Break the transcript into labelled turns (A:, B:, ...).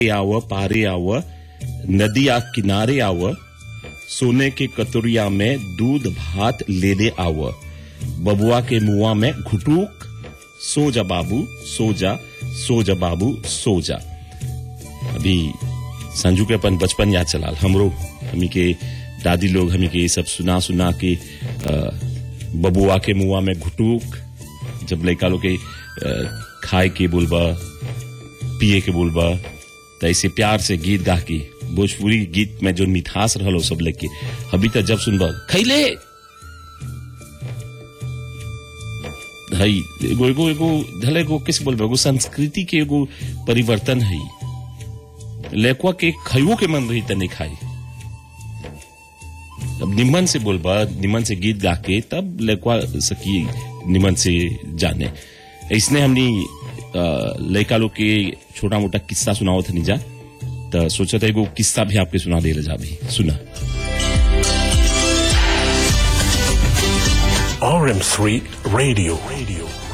A: आव पारे आव नदिया किनारे आव सोने के कतोरिया में दूध भात ले ले आव बबुआ के मुआ में घुटूक सो जा बाबू सो जा सो जा बाबू सो जा अभी संजू के अपन बचपन याद चलाल हमरो हमी के दादी लोग हमी के ये सब सुना सुना के अ, बबुआ के मुआ में घुटूक जब लड़का लोग के अ, खाए के बोलबा पिए के बोलबा तो ऐसे प्यार से गीत गा के भोजपुरी गीत में जो मिठास रहलो सब लेके अभी तक जब सुनबा खैले हई एगो एगो एगो धले एगो किस बोलबा एगो संस्कृति के एगो परिवर्तन है लेकुआ के खइयो के मन रही त नहीं खाई अब निमन से बोलबा निमन से गीत गा के तब लेकुआ सकी निमन से जाने इसने हमनी अ, लड़का लोग के छोटा मोटा किस्सा सुनाओ था जा तो सोचा था एगो किस्सा भी आपके सुना दे जा भी सुना
B: RM3 Radio. Radio.